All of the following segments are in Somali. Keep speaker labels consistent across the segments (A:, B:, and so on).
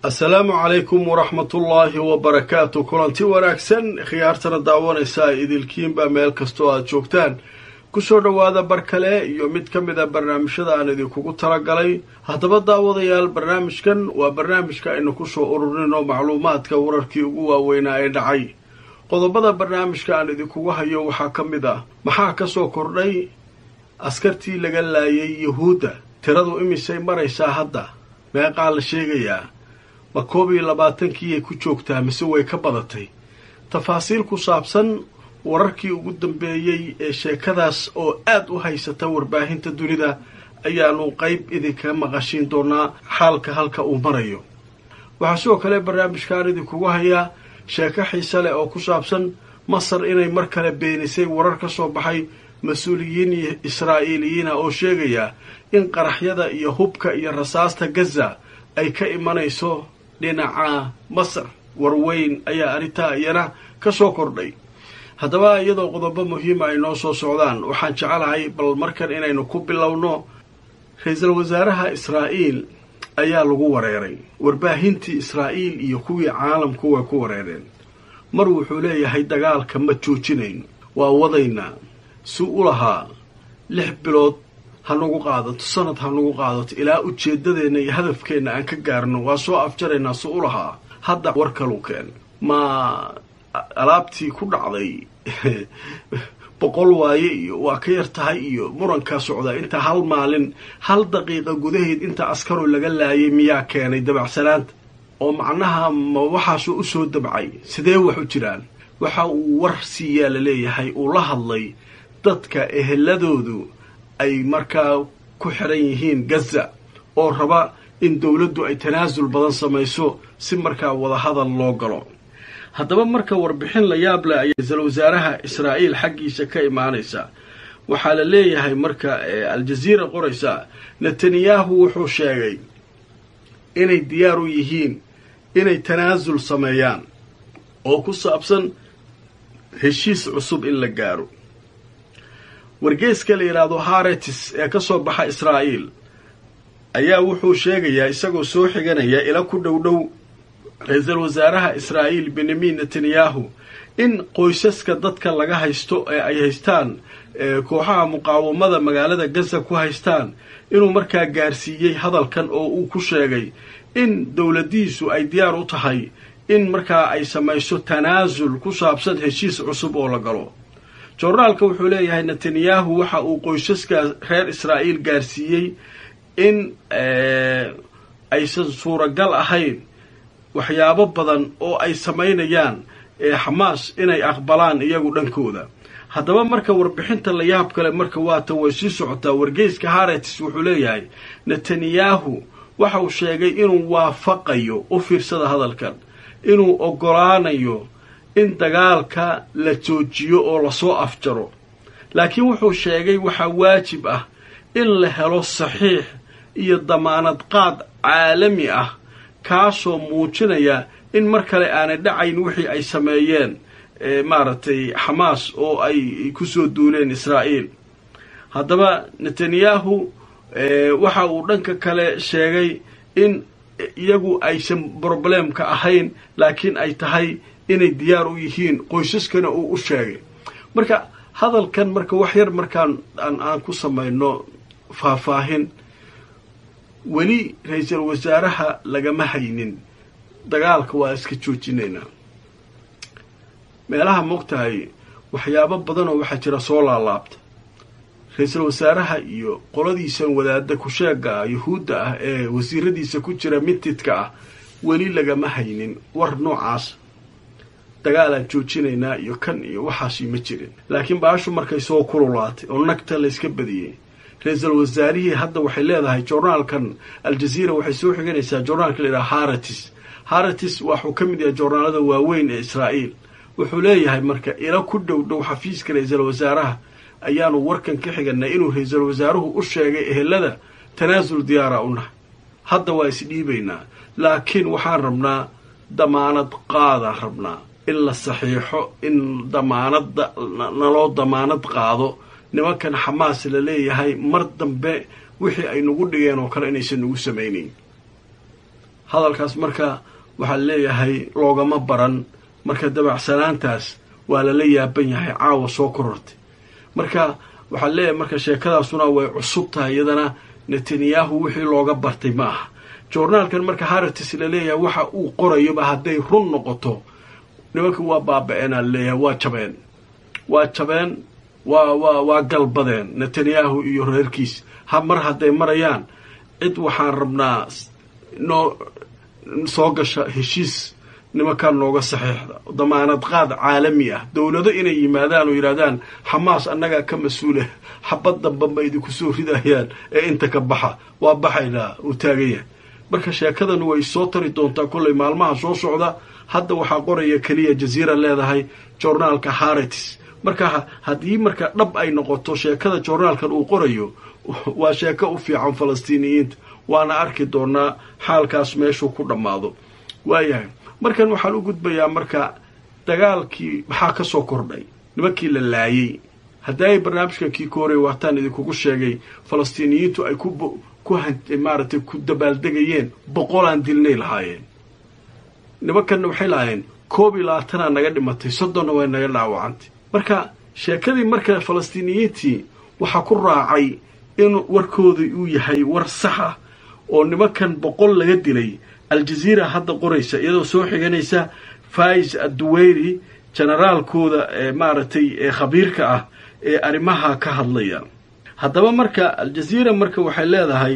A: asalaamu calaykum waraxmatullaahi wabarakaatu kulanti wanaagsan khiyaartana daawanaysaa idilkiinba meel kastoo aad joogtaan kusoo dhowaada bar kale iyo mid ka mid a barnaamijyada aan idinkugu talagalay haddaba daawadayaal barnaamijkan waa barnaamijka aynu kusoo ururinoo macluumaadka wararkii ugu waaweynaa ee dhacay qodobada barnaamijka aan idinkugu hayo waxaa ka mid ah maxaa ka soo kordhay askartii laga laayay yuhuudda tiradu imisay maraysaa hadda meeqaa la sheegayaa ma koob iyo labaatankiiyay ku joogtaa mise way ka badatay tafaasiil ku saabsan wararkii ugu dambeeyey ee sheekadaas oo aad u haysata warbaahinta dunida ayaanu qayb idinkaga maqashiin doonaa xaalka halka uu marayo waxaa sidoo kale barnaamijkaan idinkugu hayaa sheeko xiise leh oo ku saabsan masar inay mar kale beenisay warar ka soo baxay mas-uuliyiin israa'iiliyiina oo sheegaya in qaraxyada iyo hubka iyo rasaasta gaza ay ka imanayso dhinaca masar warweyn ayaa arrintaa iyana ka soo kordhay haddaba iyadoo qodobo muhiima ay noo soo socdaan waxaan jecelahay bal markan inaynu ku bilowno ra-iisul wasaaraha israa'iil ayaa lagu wareeray warbaahintii israa'iil iyo kuwii caalamku way ku wareereen mar wuxuu leeyahay dagaalka ma joojinayno waa wadaynaa si u lahaa lix bilood ha nagu qaadato sanad ha nagu qaadato ilaa ujeeddadeenna iyo hadafkeenna aan ka gaarno waa soo afjaraynaa si u lahaa hadda war kalu keen ma alaabtii ku dhacday boqol waaye iyo waa ka yar tahay iyo murankaa socda inta hal maalin hal daqiiqa gudaheed inta askaru laga laayay miyaa keenay dabacsanaanta oo macnaha ma waxaasoo u soo dabcay sidee wax u jiraan waxa uu war siiyaa la leeyahay uu la hadlay dadka eheladoodu ay markaa ku xiran yihiin gaza oo raba in dowladdu ay tanaasul badan samayso si markaa wadahadal loo galo haddaba marka warbixin la yaab leh ayaa ra-iisul wasaaraha israa'iil xaggiisa ka imaanaysa waxaa la leeyahay marka aljaziira qoraysa netanyahu wuxuu sheegay inay diyaar u yihiin inay tanaasul sameeyaan oo ku saabsan heshiis cusub in la gaaro wargeeska la yidhaahdo haretis ee ka soo baxa israa'iil ayaa wuxuu sheegayaa isagoo soo xiganaya ila ku dhow dhow ra-iisul wasaaraha israa'iil benyamin netanyahu in qoysaska dadka laga haysto ee ay haystaan kooxaha muqaawamada magaalada gaza ku haystaan inuu markaa gaarsiiyey hadalkan oo uu ku sheegay in dowladdiisu ay diyaar u tahay in markaa ay samayso tanaasul ku saabsan heshiis cusub oo la galo jornaalka wuxuu leeyahay netanyahu waxa uu qoysaska reer israa'iil gaarsiiyey in aysan suuragal ahayn waxyaabo badan oo ay samaynayaan xamaas inay aqbalaan iyagu dhankooda haddaba marka warbixinta la yaab kale marka waata way sii socotaa wargeyska haretis wuxuu leeyahay netanyahu waxa uu sheegay inuu waafaqayo u fiirsada hadalkan inuu oggolaanayo in dagaalka la joojiyo oo lasoo afjaro laakiin wuxuu sheegay waxaa waajib ah in la helo saxiix iyo damaanad qaad caalami ah kaasoo muujinaya in mar kale aanay dhacayn wixii ay sameeyeen maaragtay xamaas oo ay kusoo duuleen israa'iil haddaba netanyahu waxa uu dhanka kale sheegay in iyagu aysan broblemka ahayn laakiin ay tahay inay diyaar u yihiin qoysaskana uu u sheegay marka hadalkan marka wax yar markaan aan ku samayno faahfaahin weli ra-iisul wasaaraha lagama haynin dagaalka waa iska joojinaynaa meelaha moogtahay waxyaabo badanoo waxaa jira soo laalaabta ra-iisul wasaaraha iyo qoladiisan wadaada kusheega ah yuhuudda ah ee wasiiradiisa ku jira mintidka ah weli lagama haynin war noocaas dagaalaan joojinaynaa iyo kan iyo waxaasi ma jirin laakiin baashu markay soo kululaatay oo nagta layska badiyey ra-iisul wasaarihii hadda waxay leedahay journaalkan aljaziira waxay soo xiganaysaa journaalka la yidhaha haratis haratis waxuu ka mid yahay journaalada waaweyn ee israa'iil wuxuu leeyahay marka ila ku dhow dhow xafiiska ra-iisul wasaaraha ayaanu warkan ka xiganay inuu ra-iisul wasaaruhu u sheegay ehelada tanaasul diyaara u nahay hadda waa isdhiibaynaa laakiin waxaan rabnaa damaanad qaadaan rabnaa in la saxiixo in damaanadda naloo damaanad qaado nimankan xamaas la leeyahay mar dambe wixii ay nagu dhigeen oo kale inaysan nagu samaynayn hadalkaas marka waxaa leeyahay loogama baran marka dabacsanaantaas waa lala yaaban yahay caawa soo korortay marka waxaa leeyahay marka sheekadaasuna way cusub tahay iyadana netanyahu wixii looga bartay ma aha journaalkan marka haratis laleeyahay waxa uu qorayoba hadday run noqoto nimankii waa baaba-eenaa laleeyahay waa jabeen waa jabeen waa waa waa galbadeen netanyahu iyo reerkiis ha mar hadday marayaan cid waxaan rabnaa noo soo gasha heshiis nimankan nooga saxiixda damaanad qaad caalami ah dowlado inay yimaadaan oo yidhahdaan xamaas annagaa ka mas-uula xabad damba ma idinku soo ridayaan ee inta ka baxa waa baxaynaa uu taagan yahay marka sheekadan way soo tari doontaa kollay maalmaha soo socda hadda waxaa qoraya keliya jaziira leedahay journaalka haritis marka haddii marka dhab ay noqoto sheekada journaalkan uu qorayo waa sheeko u fiican falastiiniyiinta waana arki doonaa xaalkaas meeshuu ku dhammaado waayahay markan waxaan u gudbayaa marka dagaalkii maxaa ka soo kordhay nimankii la laayey haddii ay barnaamijkan kii ka horey waataan idinkugu sheegay falastiiniyiintu ay ku ku maaragtay ku dabaaldegayeen boqolaan dilnay lahaayeen nimankanna waxay lahaayeen koob iyo labaatanaa naga dhimatay soddonna way naga dhaawacantay marka sheekadii marka falastiiniyiintii waxaa ku raacay in warkooda uu yahay war sax ah oo nimankan boqol laga dilay aljaziira hadda qoraysa iyadoo soo xiganaysa fais adduweyri generaalkooda ee maaragtay ee khabiirka ah ee arrimaha ka hadlaya haddaba marka aljaziira marka waxay leedahay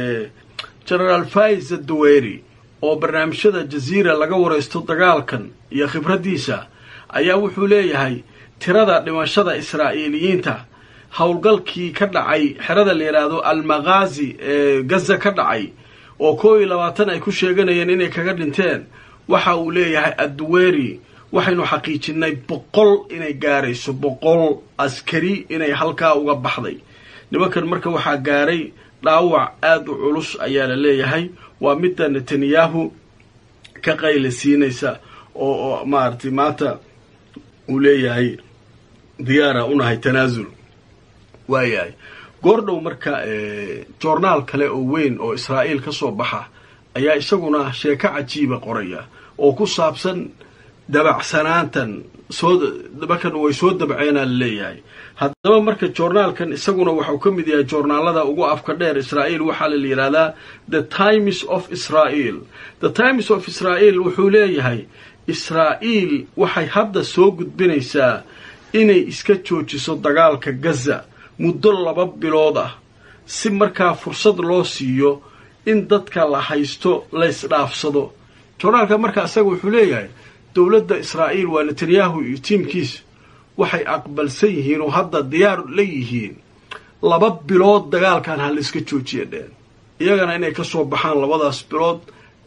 A: generaal fais adduweyri oo barnaamijyada jaziira laga waraysto dagaalkan iyo khibraddiisa ayaa wuxuu leeyahay tirada dhimashada israa'iiliyiinta howlgalkii ka dhacay xerada la yidhaahdo almaqaazi ee gaza ka dhacay oo koo iyo labaatan ay ku sheeganayeen inay kaga dhinteen waxa uu leeyahay adduweri waxaynu xaqiijinay boqol inay gaarayso boqol askari inay halkaa uga baxday nimankan marka waxaa gaaray dhaawac aada u culus ayaa la leeyahay waa midda netanyahu ka qayla siinaysa oo oo maaragtay maanta uu leeyahay diyaara unahay tanaasul waayahay goordhow marka joornaal kale oo weyn oo israa'iil ka soo baxa ayaa isaguna sheeko cajiiba qoraya oo ku saabsan dabacsanaantan soo markan way soo dabceenaa la leeyahay haddaba marka joornaalkan isaguna waxau ka mid yahay joornaalada ugu afka dheer israa'iil waxaa la yidhahdaa the times of israel the times of israel wuxuu leeyahay israa'iil waxay hadda soo gudbinaysaa inay iska joojiso dagaalka gaza muddo laba bilood ah si markaa fursad loo siiyo in dadka la haysto la ysdhaafsado joornaalka marka isaga wuxuu leeyahay dowladda israa'iil waa netanyahu iyo tiimkiisa waxay aqbalsan yihiin oo hadda diyaar la yihiin laba bilood dagaalkan ha la iska joojiya dheen iyagana inay ka soo baxaan labadaas bilood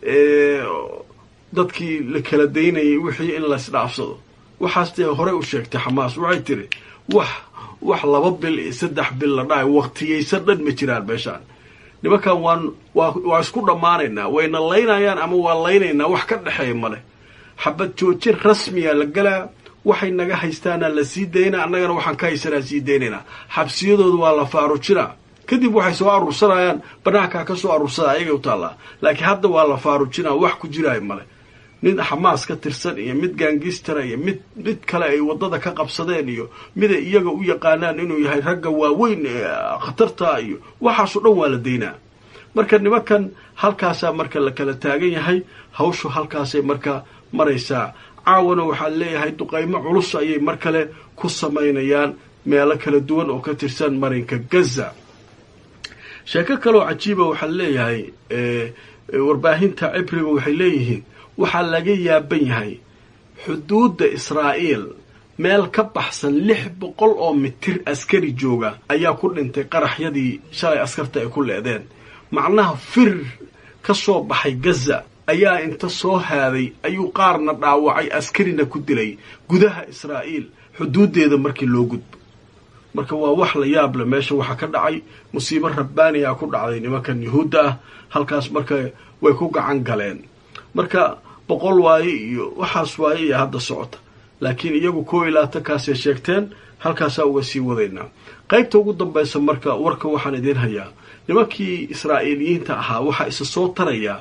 A: dadkii la kala daynayay wixii in la ysdhaafsado waxaas dee horey u sheegtay xamaas waxay tiri wax wax laba bil iyo saddex bil la dhahay waqtiyaysan dhan ma jiraan meeshaan nimankan waan waa waa isku dhammaanaynaa wayna laynayaan ama waa laynaynaa wax ka dhexeeya male xabad joojin rasmiya la galaa waxay naga haystaana la sii daynaa annagana waxaan ka haysanaa sii daynaynaa xabsiyadooda waa la faarujinaa kadib waxay soo aruursanayaan banaankaa ka soo aruursada ayagay u taallaa laakiin hadda waa la faarujinaa wax ku jiraayo male nin xamaas ka tirsan iyo mid gaangistara iyo mid mid kale ay waddada ka qabsadeen iyo miday iyaga u yaqaanaan inuu yahay ragga waaweyn ee khatarta iyo waxaasoo dhan waa la daynaa marka nimankan halkaasaa marka la kala taagan yahay hawshu halkaasay marka maraysaa caawana waxaa leeyahay duqaymo culus ayay mar kale ku samaynayaan meelo kala duwan oo ka tirsan marinka gaza sheeko kaleoo cajiiba waxaa leeyahay warbaahinta cibriga waxay leeyihiin waxaa laga yaaban yahay xuduudda israa'iil meel ka baxsan lix boqol oo mitir askari jooga ayaa ku dhintay qaraxyadii shalay askarta ay ku leedeen macnaha fir ka soo baxay gaza ayaa inta soo haaday ayuu qaarna dhaawacay askarina ku dilay gudaha israa'iil xuduuddeeda markii loo gudbo marka waa wax la yaab le meesha waxaa ka dhacay musiibo rabbaaniyaa ku dhacday nimankan yuhuudda ah halkaas marka way ku gacan galeen marka boqol waaye iyo waxaas waaye iyo hadda socota laakiin iyagu koo iyo labaatankaasay sheegteen halkaasaa uga sii wadaynaa qaybta ugu dambaysa marka warka waxaan idiin hayaa nimankii israa'iiliyiinta ahaa waxaa isa soo tarayaa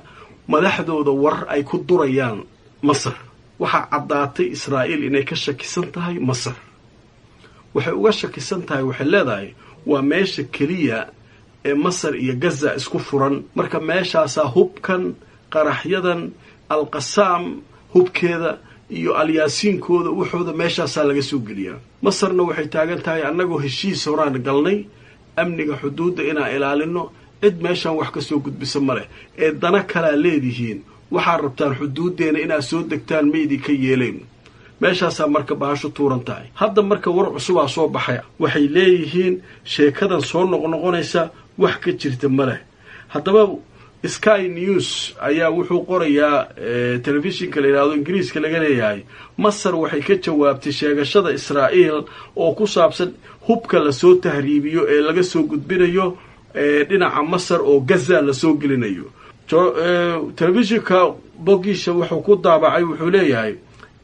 A: madaxdooda war ay ku durayaan masar waxaa caddaatay israa'iil inay ka shakisan tahay masar waxay uga shakisan tahay waxay leedahay waa meesha keliya ee masar iyo gaza isku furan marka meeshaasaa hubkan qaraxyadan alqasaam hubkeeda iyo alyaasiinkooda waxooda meeshaasaa laga soo geliyaa masarna waxay taagan tahay annagoo heshiis horaan galnay amniga xuduudda inaan ilaalino cid meeshaan wax ka soo gudbisa ma leh ee dana kalaa leedihiin waxaad rabtaan xuduuddeena inaad soo degtaan ma idinka yeelayn meeshaasaa marka bahashu tuuran tahay hadda marka war cusubaa soo baxay waxay leeyihiin sheekadan soo noqnoqonaysa wax ka jirta ma leh haddaba sky news ayaa wuxuu qorayaa telefishinka la yidhahdo ingiriiska laga leeyahay masar waxay ka jawaabtay sheegashada israa'iil oo ku saabsan hubka lasoo tahriibiyo ee laga soo gudbinayo dhinaca masar oo gaza lasoo gelinayo telefishinka bogiisha wuxuu ku daabacay wuxuu leeyahay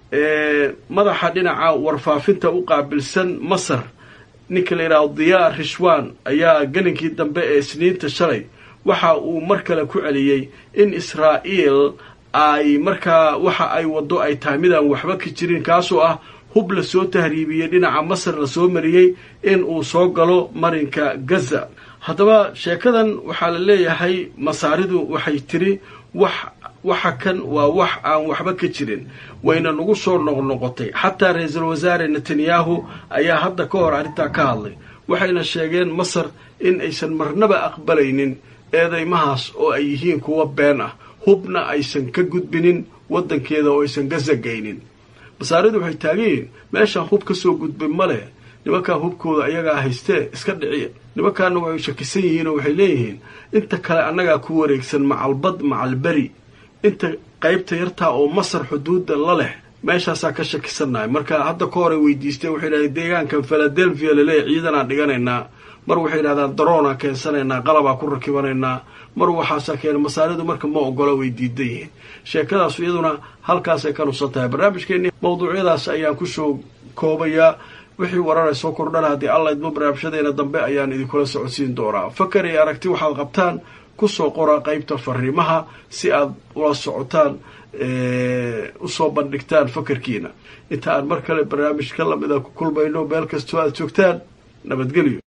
A: madaxa dhinaca warfaafinta u qaabilsan masar ninka la yidhahdo diyaa rishwan ayaa gelinkii dambe ee isniinta shalay waxa uu mar kale ku celiyey in israa'iil ay markaa waxa ay waddo ay tahay midaan waxba ka jirin kaasoo ah hub lasoo tahriibiyey dhinaca masar lasoo mariyey in uu soo galo marinka gaza haddaba sheekadan waxaa la leeyahay masaaridu waxay tiri wax waxa kan waa wax aan waxba ka jirin wayna nagu soo noqnoqotay xataa ra-iisul wasaare netanyahu ayaa hadda ka hor arrintaa ka hadlay waxayna sheegeen masar in aysan marnaba aqbalaynin eedaymahaas oo ay yihiin kuwa been ah hubna aysan ka gudbinin waddankeeda oo aysan gazagaynin masaaridu waxay taagan yihiin meeshaan hub ka soo gudbin ma leh nimankaa hubkooda ayagaa haystee iska dhiciya nimankaana way shakisan yihiin oo waxay leeyihiin inta kale annagaa ku wareegsan macalbad macalberi inta qaybta yartaa oo masar xuduudda la leh meeshaasaa ka shakisannahay marka hadda ka horay weydiisteen waxay dhahdeen deegaankan philadelphia laleeyahy ciidanaan dhiganaynaa mar waxay yidhahdaan daroonaa keensanaynaa qalabaa ku rakibanaynaa mar waxaasaa keena masaaridu marka ma ogola way diidan yihiin sheekadaasu iyaduna halkaasay ka nusan tahay barnaamijkeennii mawduucyadaas ayaan kusoo koobayaa wixii warara soo kordhana haddii alla idmo barnaamijyadeena dambe ayaan idinkula socodsiin doonaa fakar iyo aragti waxaad qabtaan kusoo qora qaybta fariimaha si aad ula socotaan usoo bandhigtaan fakarkiina inta aan mar kale barnaamij ka lamida ku kulmayno meel kastoo aad joogtaan nabadgelyo